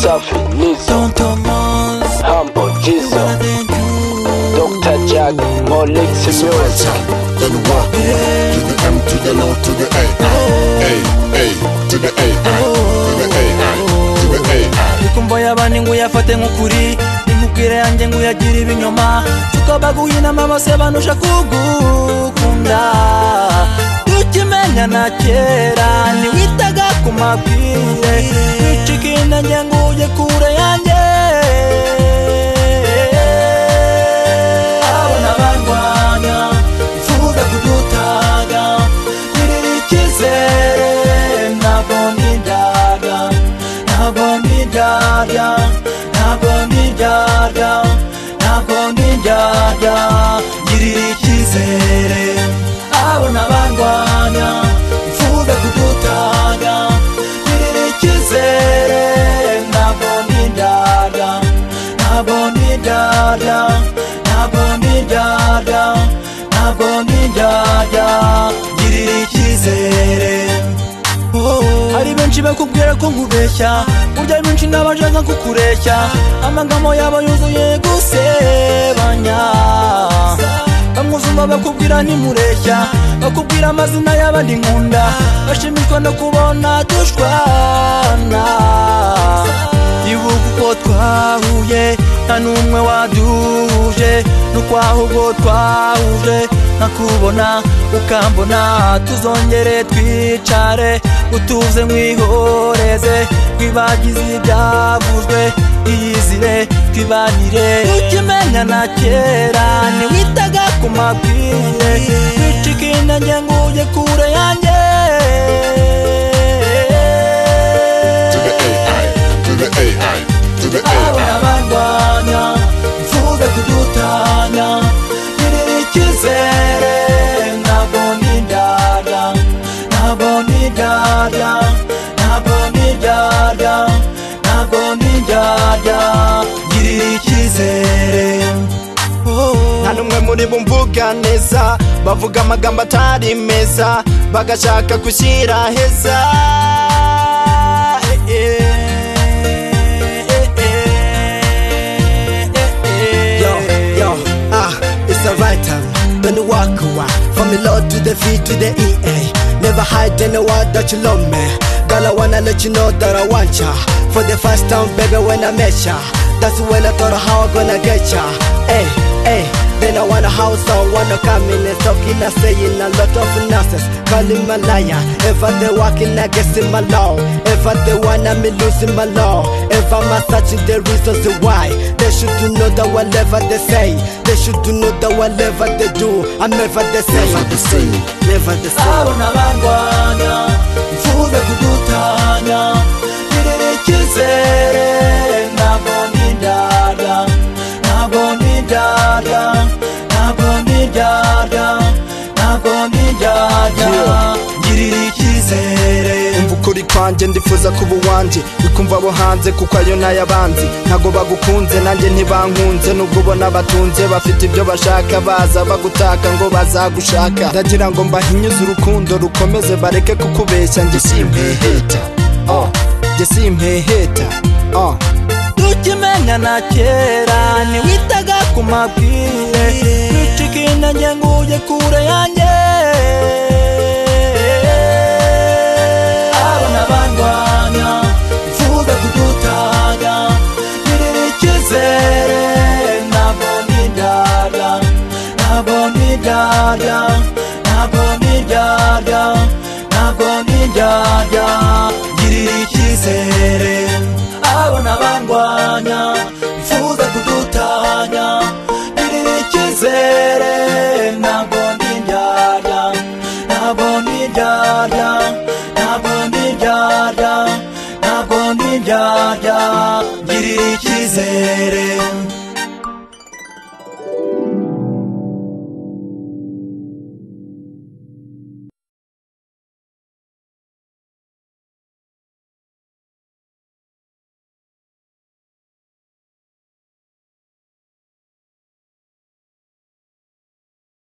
safi Nizo Humble Jizzo Dr. Jack Molex Music Then walk to the M to the L to the A A A to the A I to the A I to the A I ikumva y'abandi ngo uyafate nk'ukuri imubwire yanjye ngo uyagire ibinyoma tukabaguye inama bose banuje kugukunda tukimenya na kera ntiwitaga ku mabwire wicika intege ngo ujye kure yanjye abona barwanya mvuga kudutaga ngirira icyizere ntabwo ndindaga ntabwo ndindaga ntabwo ndindaga ntabwo ndindaga ngirira icyizere abona barwanya mvuga kudutaga ngirira icyizere ntabwo ndindaga ntabwo ndindaga ntabwo ndindaga ntabwo ndindaga ngirira icyizere hari benshi bakubwira ko nkubeshya burya ari benshi n'abashaka kukureshya amagambo yabo yuzuye gusebanya bamwuzuma bakubwira ntimureshya bakubwira amazina y'abandi nkunda bashimishwa no kubona dushwana ibuka uko twahuye nta n'umwe waduhuje n'ukwaho ubwo twahuje nkakubona ukambona tuzongere twicare utuze mwihoreze twibagize ibyavuzwe iyizire twibanire ukimenya na kera ntiwitaga ku mabwire wicika intege ngo ujye kure yanjye to the A I to the A I to the A abona I barwanya mvuge kudutanya ngirira icyizere ntabwo nidada ntabwo nidada ntabwo nidada ntabwo nidada ngirira icyizere nta n'umwe muri bo mvuga neza bavuga amagambo atari meza bagashaka gushyira heza Eh, eh, eh, eh, eh, Yo, eh. yo, ah, it's the right time. When you walk away, from the Lord to the V to the EA. Never hide in the word that you love me. Girl, I wanna let you know that I want ya. For the first time, baby, when I met ya. That's when I thought how I gonna get ya. Hey, hey. Then I want a house, I wanna come in and talking and saying a lot of nonsense. Calling my liar. If I they walking, I guess in my law. If I they want, I'm losing my law. If I'm a searching the reasons why, they should to know that whatever they say, they should to know that whatever they do, I'm never the same. Never the same Never the same. abona barwanya mvuge kudutanya ngirira icyizere ntabwo nidada ntabwo nidada ntabwo nidada ntabwo nidada ngirira icyizere umva ukuri kwanjye ndifuza kuba uwanjye ikumva abo hanze kuko ayo n'ayabanzi ntago bagukunze nanjye ntibankunze nubwo ubona batunze bafite ibyo bashaka baza bagutaka ngo bazagushaka ndagira ngo mbahinyuze urukundo rukomeze bareke kukubeshya njye simpeheta oh, njye simpeheta oh. tukimenya na kera ntiwitaga ku mabwire wicika intege ngo ujye kure yanjye abona barwanya mvuge kudutanya ngirira icyizere ntabwo nidada ntabwo nidada ntabwo nidada ntabwo nidada ngirira icyizere abona barwanya bifuza kudutanya ngirira icyizere ntabwo nidada ntabwo nidada ntabwo nidada ntabwo nidada ngirira icyizere